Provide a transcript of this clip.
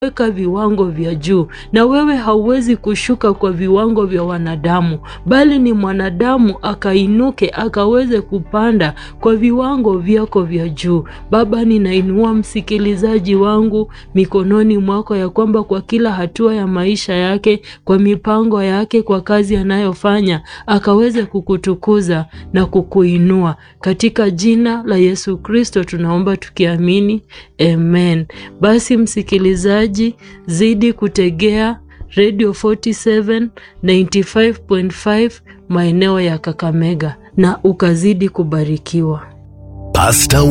weka viwango vya juu, na wewe hauwezi kushuka kwa viwango vya wanadamu, bali ni mwanadamu akainuke akaweze kupanda kwa viwango vyako vya juu. Baba, ninainua msikilizaji wangu mikononi mwako, ya kwamba kwa kila hatua ya maisha yake, kwa mipango yake, kwa kazi anayofanya, akaweze kukutukuza na kukuinua katika jina la Yesu Kristo tunaomba tukiamini, amen. Basi msikilizaji, zidi kutegea Radio 47 95.5 maeneo ya Kakamega na ukazidi kubarikiwa. Pasta